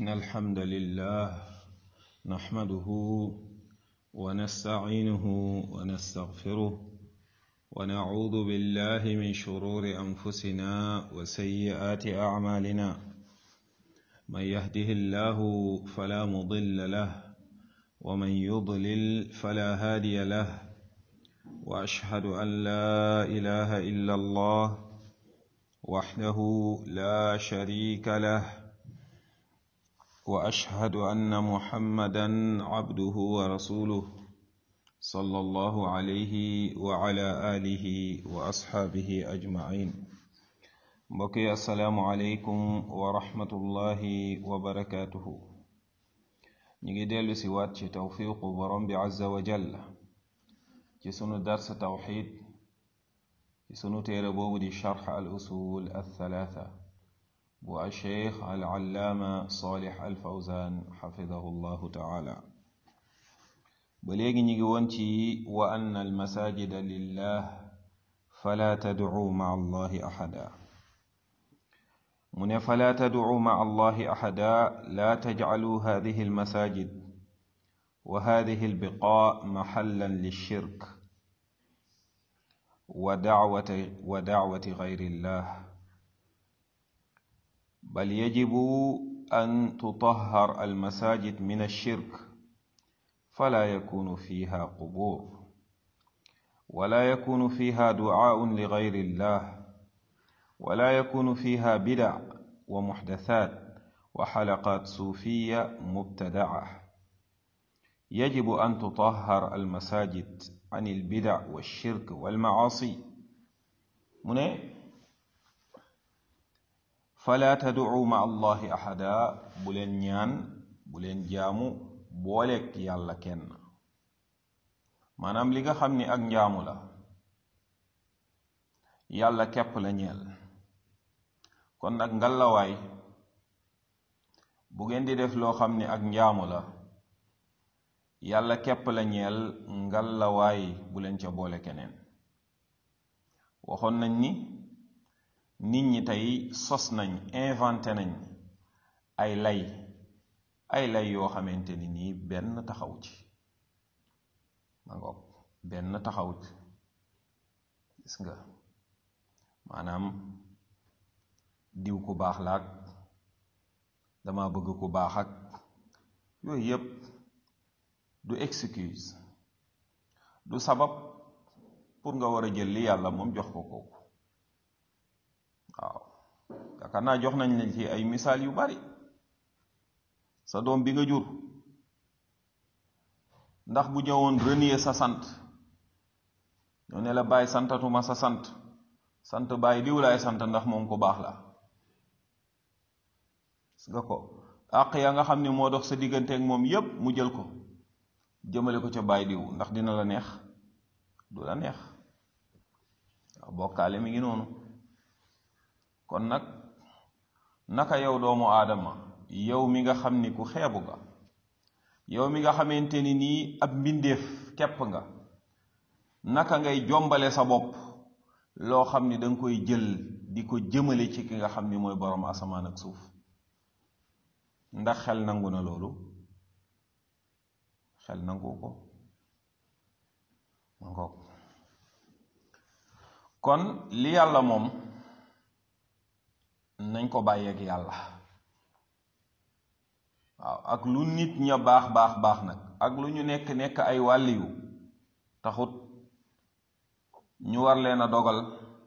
إن الحمد لله نحمده ونستعينه ونستغفره ونعوذ بالله من شرور أنفسنا وسيئات أعمالنا من يهده الله فلا مضل له ومن يضلل فلا هادي له وأشهد أن لا إله إلا الله وحده لا شريك له واشهد ان محمدا عبده ورسوله صلى الله عليه وعلى اله واصحابه اجمعين بقي السلام عليكم ورحمه الله وبركاته نيجي ديلو سي وات ci توفيق borom bi azza wa jalla ci sunu dars tawhid ci sunu téere boobu di charx al usul althalatha bu alcheikh alallaama salih alfawzan xafidahu llahu taala ba léegi ñu ngi woon ci wa anna almasajida lillah fala tadcuu maa allahi axada mu ne fala tadcuu maa allahi axada la tajcaluu hadihi almasajid wa hadihi albiqaa maxallan lilshirk ودعوة ودعوة غير الله بل يجب أن تطهر المساجد من الشرك فلا يكون فيها قبور ولا يكون فيها دعاء لغير الله ولا يكون فيها بدع ومحدثات وحلقات صوفية مبتدعة يجب أن تطهر المساجد عن البدع والشرك والمعاصي من فلا تدعوا مع الله أحدا بولين نيان بولين جامو بولك يالا كن manam li nga xam ni ak njaamu la yàlla képp la ñeel kon nag ngalawaay bu ngeen di def loo xam ni ak njaamu la yàlla képp la ñeel ngalawaay bu leen ca boole keneen waxoon nañ ni nit ñi tey sos nañ inventé nañ ay lay ay lay yoo xamante ni nii benn taxaw ci ma ngoog benn taxaw ci gis nga maanaam diw ku baax laak dama bëgg ku baax ak yooyu yépp du excuse du sabab pour nga war a jël li yàlla moom jox ko kooku waaw yaakaar naa jox nañ leen ci ay misaal yu bari sa doom bi nga jur ndax bu ñëwoon renier sa sant ñoo ne la bàyyi santatuma sa sant sant bàyyi diw laay sant ndax moom ko baax la gis nga ko àq ya nga xam ne moo dox sa digganteek moom yépp mu jël ko jëmale ko ca bàyyi diw ndax dina la neex du la neex waaw bokkaale mi ngi noonu kon nag naka yow doomu aadama yow mi nga xam ni ku xeebu nga yow mi nga xamante ni nii ab mbindeef képp nga naka ngay jombale sa bopp loo xam ni danga koy jël di ko jëmale ci ki nga xam ni mooy boroom asamaan ak suuf ndax xel nangu na loolu xel nangu ko ma ngoog kon li yàlla moom nañ ko bàyyeeg yàlla waaw ak lu nit ña baax baax baax nag ak lu ñu nekk nekk ay wàlliyu taxut ñu war leen a dogal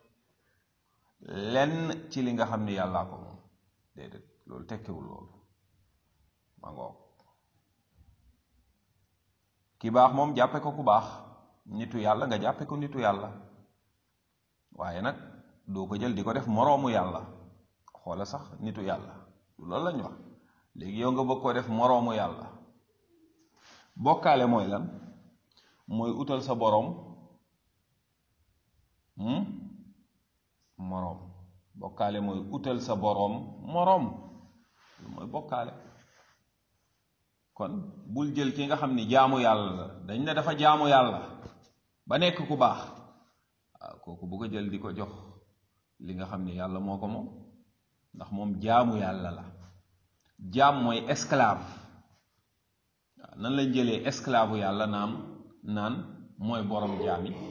lenn ci li nga xam ni yàllaa ko moom déedéet loolu tekkiwul loolu ma ngoog ki baax moom jàppe ko ku baax nitu yàlla nga jàppe ko nitu yàlla waaye nag doo ko jël di ko def moroomu yàlla xoola sax nitu yàlla loolu lañ wax léegi yow nga bëgg ko def moroomu yàlla bokkaale mooy lan mooy utal sa boroom moroom bokkaale mooy utal sa boroom moroom lu mooy bokkaale kon bul jël ki nga xam ni jaamu yàlla la dañ ne dafa jaamu yàlla ba nekk ku baax waaw kooku bu ko jël di ko jox li nga xam ni yàlla moo ko moom ndax moom jaamu yàlla la jaam mooy esclave waaw nan lañ jëlee esclave yàlla naam naan mooy borom jaam yi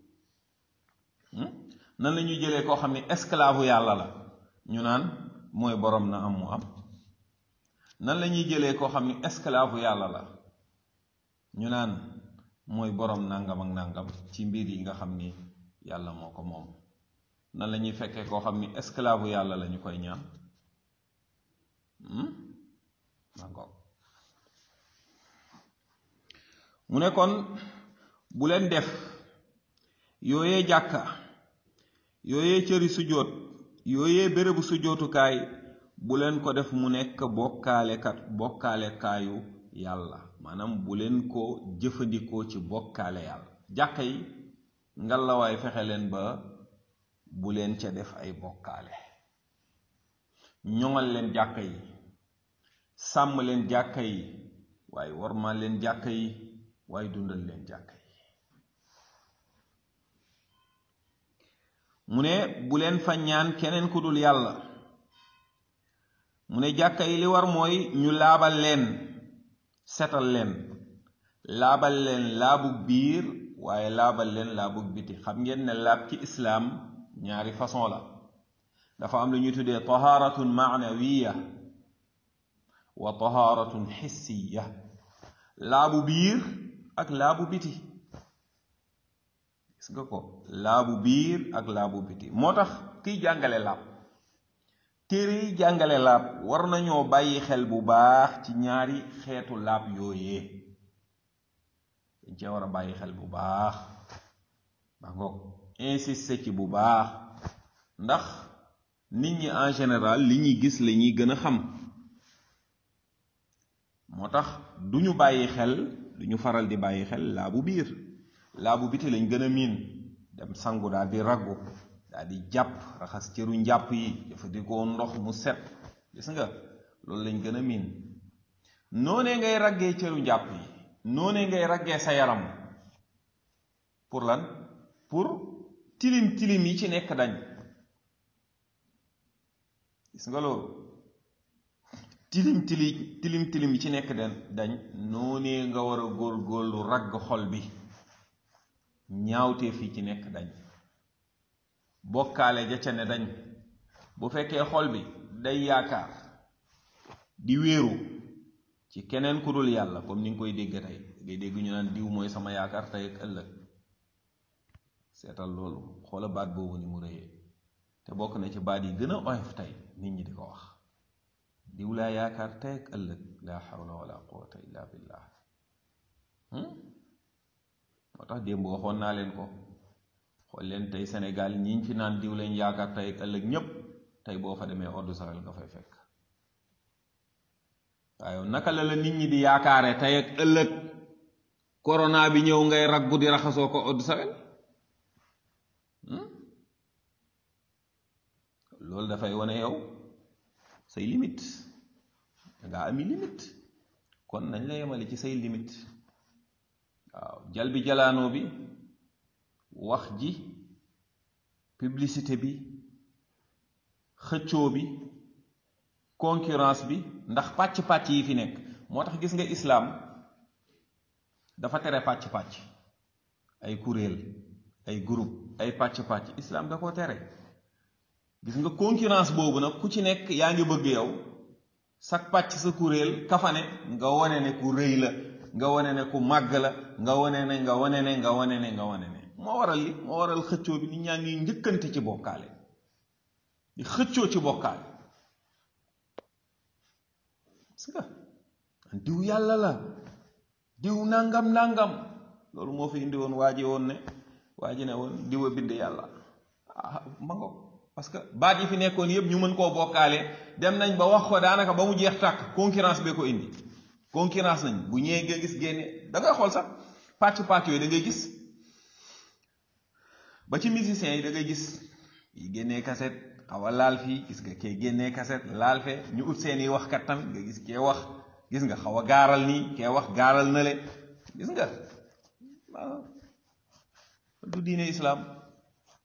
nan la ñuy jëlee koo xam ne esclave yàlla la ñu naan mooy borom na am mu am nan la ñuy jëlee koo xam ne esclave yàlla la ñu naan mooy borom nangam ak nangam ci mbir yi nga xam ni yàlla moo ko moom nan la ñuy fekkee koo xam ni esclave yàlla la ñu koy ñaan d'accord mu ne kon bu leen def yooyee jàkka yooyee cëri sujjóot yooyee bérébu sujjóotukaay bu leen ko def mu nekk bokkaalekat bokkaalekaayu yàlla maanaam bu leen ko jëfandikoo ci bokkaale yàlla jàkka yi ngalawaay fexe leen ba bu leen ca def ay bokkaale ñoŋal leen jàkka yi sàmm leen jàkka yi waaye warmal leen jàkka yi waaye dundal leen jàkka yi mu ne bu leen fa ñaan keneen ku dul yàlla mu ne jàkka yi li war mooy ñu laabal leen setal leen laabal leen laabug biir waaye laabal leen laabug biti xam ngeen ne laab ci islaam ñaari façon la dafa am lu ñuy tuddee tahaaratun maanawiya wa tahaaratun xissiya laabu biir ak laabu biti gis nga ko laabu biir ak laabu biti moo tax kiy jàngale laab téere yi jàngale laab war nañoo bàyyi xel bu baax ci ñaari xeetu laab yooyee dañ cee war a bàyyi xel bu baax ba ngoog insisté ci bu baax ndax nit ñi en général li ñuy gis la ñuy gën a xam moo tax du ñu bàyyi xel du ñu faral di bàyyi xel laabu biir laabu biti lañ gën a miin dem sangu daal di raggu daal di jàpp raxas cëru njàpp yi jëfandikoo ndox mu set gis nga loolu lañ gën a miin noonee ngay raggee cëru njàpp yi noonee ngay raggee sa yaram pour lan pour tilim tilim yi ci nekk dañ gis nga loolu tilim tili tilim tilim yi ci nekk dañ dañ noonee nga war a góor-góorlu ragg xol bi ñaawtee fii ci nekk dañ bokkaale ja ca ne dañ bu fekkee xol bi day yaakaar di wéeru ci keneen ku dul yàlla comme ni nga koy dégg tey ngay dégg ñu naan diw mooy sama yaakaar tey ak ëllëg seetal loolu xoola baat boobu ni mu rëyee te bokk na ci baat yi gën a oyof tey nit ñi di ko wax diw laa yaakaar tey ak ëllëg laa xawla wala quwata illa billah moo tax démb waxoon naa leen ko xool leen tey Sénégal ñiñ fi naan diw lañ yaakaar tey ak ëllëg ñépp tey boo fa demee ordre sawel nga fay fekk waaye naka la la nit ñi di yaakaare tey ak ëllëg corona bi ñëw ngay raggu di raxasoo ko ordre sawel loolu dafay wane yow say limite dangaa ami limite kon nañ la yemale ci say limite waaw jal bi jalaanoo bi wax ji publicité bi xëccoo bi concurrence bi ndax pàcc-pàcc yi fi nekk moo tax gis nga islaam dafa tere pàcc-pàcc ay kuréel ay groupe ay pàcc-pàcc islaam da ko tere gis nga concurrence boobu nag ku ci nekk yaa ngi bëgg yow sak pàcc sa kuréel kafane nga wane ne ku rëy la nga wane ne ku màgg la nga wane ne nga wane ne nga wane ne nga wane ne moo waral li moo waral xëccoo bi nit ñaa ngi njëkkante ci bokkaale di xëccoo ci bokkaale parce que diw yàlla la diw nangam nangam loolu moo fi indi woon waa ji woon ne waa ji ne woon diw a bind yàlla ah ma ngo parce que baat yi fi nekkoon yëpp ñu mën koo bokkaale dem nañ ba wax ko daanaka ba mu jeex tàkk concurrence bee ko indi concurrence nañ bu ñëwee nga gis génne da ngay xool sax pàcc pàcc yooyu da ngay gis ba ci musiciens yi da ngay gis yi génnee kaset xaw a laal fii gis nga kee génnee kaset laal fe ñu ut seeni wax kat tamit nga gis kee wax gis nga xaw a gaaral nii kee wax gaaral na le gis nga waaw du diine islaam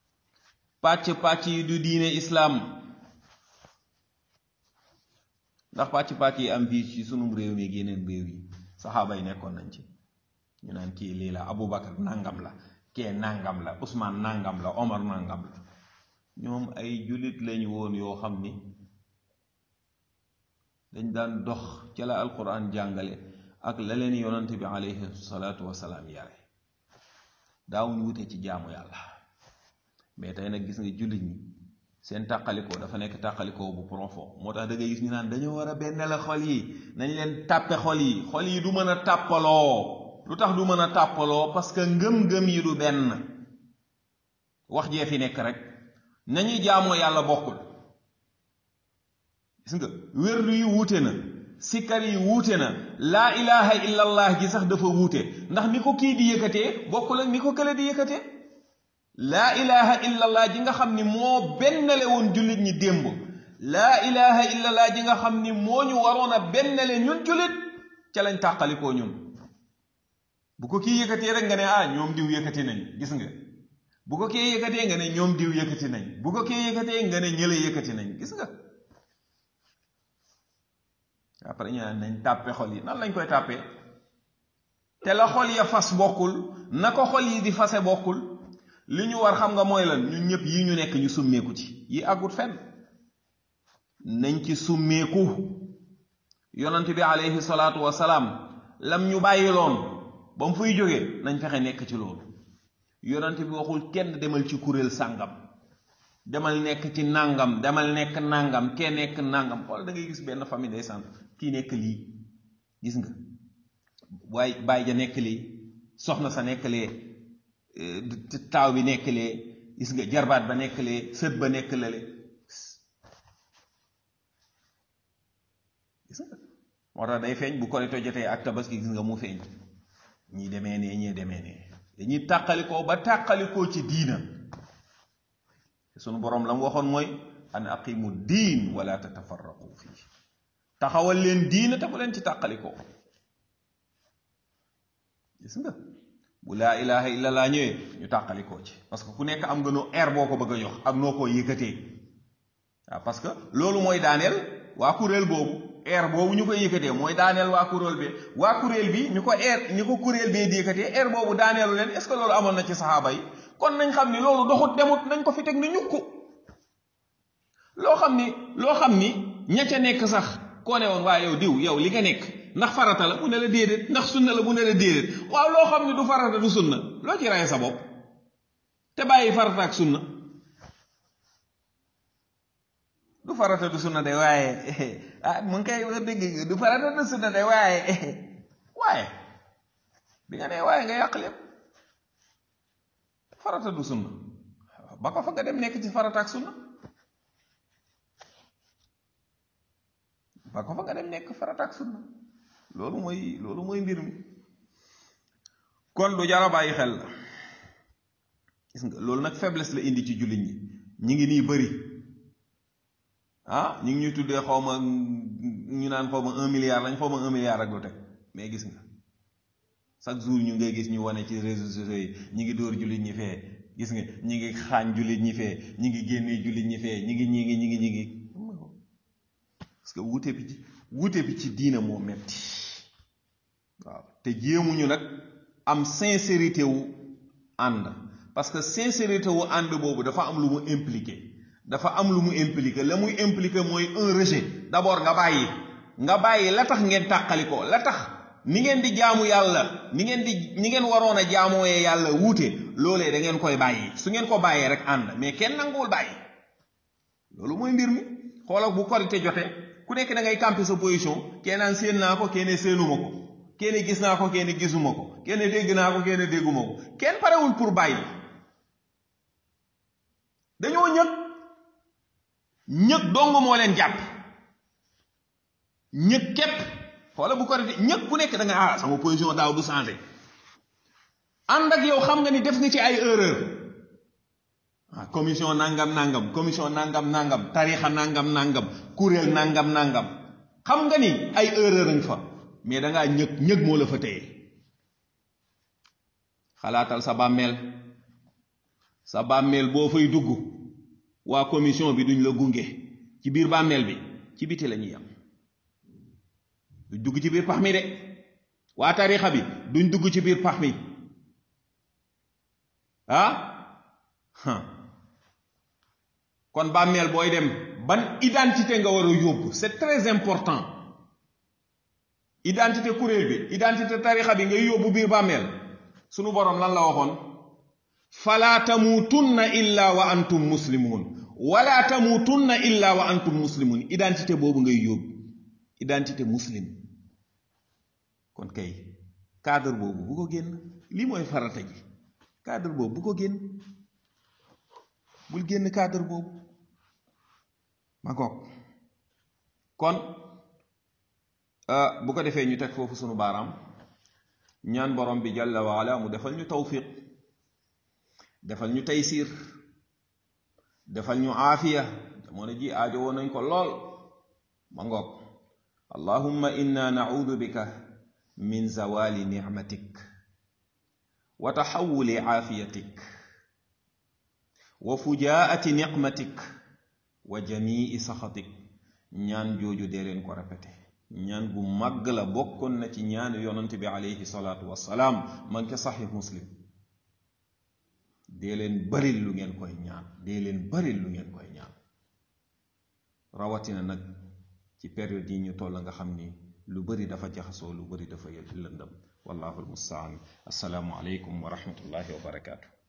pàcc pàcc yi du diine islaam ndax pàcc-pàcc yi am fii ci sunum réew mi yeneen réew yi saxaaba yi nekkoon nañ ci ñu naan kii lii la Aboubacar nangam la kee nangam la Ousmane nangam la Omar nangam la ñoom ay jullit lañu woon yoo xam ni dañ daan dox ca la alquran jàngale ak la leen yonant bi alayhi salaatu wasalaam yare daawuñ wute ci jaamu yàlla mais tey nag gis nga jullit ñi seen tàqalikoo dafa nekk tàqalikoo bu profond moo tax da ngay gis ñu naan dañoo war a benn la xol yi nañ leen tàppe xol yi xol yi du mën a tàppaloo lu tax du mën a tàppaloo parce que ngëm-ngëm yi du benn wax jee fi nekk rek nañuy jaamoo yàlla bokkul gis nga wérdu yi wuute na sikkar yi wuute na laa ilaha illallah gi sax dafa wuute ndax ni ko kii di yëkkatee bokkul ak ni ko kële di yëkkatee laa ilaha illallah ji nga xam ni moo bennale woon jullit ñi démb laa ilaha illallah ji nga xam ni moo ñu waroon a bennale ñun jullit ca lañ tàqalikoo ñun bu ko kii yëkkatee rek nga ne ah ñoom diw yëkkati nañ gis nga bu ko kii yëkkatee nga ne ñoom diw yëkkati nañ bu ko kii yëkkatee nga ne ñële yëkkati nañ gis nga après ñu naan nañ tàppe xol yi nan lañ koy tàppee te la xol ya fas bokkul na ko xol yi di fase bokkul li ñu war xam nga mooy lan ñun ñëpp yi ñu nekk ñu summeeku ci yi àggut fenn nañ ci summeeku yonent bi alayhi salaatu wasalaam lam ñu bàyyiloon ba mu fuy jógee nañ fexe nekk ci loolu yonent bi waxul kenn demal ci kuréel sàngam demal nekk ci nàngam demal nekk nàngam kee nekk nàngam xool da ngay gis benn famille day sant kii nekk lii gis nga waaye baay ja nekk lii soxna sa nekk lee taaw bi nekk lee gis nga jarbaat ba nekk lee sët ba nekk lale gis nga moo tax day feeñ bu korite jotee ak tabaski gis nga mu feeñ ñii demee nee ñii demee nee dañuy tàqalikoo ba tàqalikoo ci diina sunu boroom la mu waxoon mooy an aqimu diin wala tatafarraqu fii taxawal leen diina te bu leen ci tàqalikoo gis nga bu laa ilaha illa laa ñëwee ñu tàqalikoo ci parce que ku nekk am nga noo air boo ko bëgg a jox ak noo ko yëkkatee waaw parce que loolu mooy daaneel waa kuréel boobu air boobu ñu koy yëkkatee mooy daaneel waa kuréel bi waa kuréel bi ñu ko air ñu ko kuréel bee di yëkkatee air boobu daaneelu leen est-ce que loolu amoon na ci saxaaba yi kon nañ xam ni loolu doxut demut nañ ko fi teg ni ñukku loo xam ni loo xam ni ña ca nekk sax koo ne woon waa yow diw yow li nga nekk ndax farata la mu ne la déedéet ndax sunna la mu ne la déedéet waaw loo xam ni du farata du sunna loo ci rey sa bopp te bàyyi farata ak sunna du farata du sunna de waaye ah mu ngi koy wax dëgg du farata du sunna de waaye waaye bi nga ne waaye nga yàq lépp farata du sunna ba ko fa nga dem nekk ci farata ak sunna ba ko fa nga dem nekk farata ak sunna loolu mooy loolu mooy mbir mi kon du jara bàyyi xel la gis nga loolu nag faiblesse la indi ci jullit ñi ñi ngi nii bëri ah ñu ngi ñuy tuddee xaw ma ñu naan xaw ma un milliard lañ xaw ma un milliard ak lu teg mais gis nga chaque jour ñu ngay gis ñu wane ci réseaux sociaux yi ñi ngi dóor jullit ñi fee gis nga ñi ngi xaañ jullit ñi fee ñi ngi génnee jullit ñi fee ñi ngi ñi ngi ñi ngi ñi ngi parce que wuute bi ci wuute bi ci diina moo metti waaw te jéemuñu nag am sincérité wu ànd parce que sincérité wu ànd boobu dafa am lu mu impliqué dafa am lu mu impliqué la muy impliqué mooy un rejet d'abord nga bàyyi nga bàyyi la tax ngeen tàqali ko la tax ni ngeen di jaamu yàlla ni ngeen di ni ngeen waroon a jaamooyee yàlla wuute loolee da ngeen koy bàyyi su ngeen ko bàyyee rek ànd mais kenn nanguwul bàyyi loolu mooy mbir mi xoolal bu korite jote ku nekk da ngay camper sa position kenn naan séen naa ko kenn séenuma ko kenn gis naa ko kenn gisuma ko kenn dégg naa ko kenn dégguma ko kenn parewul pour bàyyi dañoo ñëg ñëg dong moo leen jàpp ñëg képp xoola bu ko defee ñëg ku nekk da nga ah sama position daaw du changé ànd ak yow xam nga ni def nga ci ay erreur ah commission nangam nangam commission nangam nangam tarixa nangam nangam kuréel nangam nangam xam nga ni ay erreur nga fa mais da ngaa ñëg ñëg moo la fa téye xalaatal sa bàmmeel sa bàmmeel boo fay dugg waa commission bi duñ la gunge ci biir bàmmeel bi ci biti la ñuy yam duñ dugg ci biir pax mi de waa tarixa bi duñ dugg ci biir pax mi ah kon bàmmeel booy dem ban identité nga war a yóbbu c'est très important identité kuréel bi identité tarixa bi ngay yóbbu biir bàmmeel sunu boroom lan la waxoon fala tamuutunna illa wa antum muslimun wala tamuutunna illa wa antum muslimun identité boobu ngay yóbbu identité muslim kon kay cadre boobu bu ko génn lii mooy farata ji cadre boobu bu ko génn bul génn cadre boobu ma ngoog kon bu ko defee ñu teg foofu sunu baaraam ñaan borom bi jalla waala mu defal ñu tawfiq defal ñu taysiir defal ñu aafiya jamono ji aajo woon nañ ko lool ma ngoog allahumma inna naudu bika min zawali nicmatik wa taxawuli aafiyatik wa fujaati niqmatik wa jamii saxatik ñaan jooju dee leen ko répété ñaan gu màgg la bokkoon na ci ñaan yonant bi alayhi salaatu wassalaam man ke saxix muslim dee leen baril lu ngeen koy ñaan dee leen baril lu ngeen koy ñaan rawatina nag ci période yi ñu toll nga xam ni lu bari dafa jaxasoo lu bari dafa lëndëm wallahu almustaan assalaamu aleykum wa rahmatullahi wa barakaatu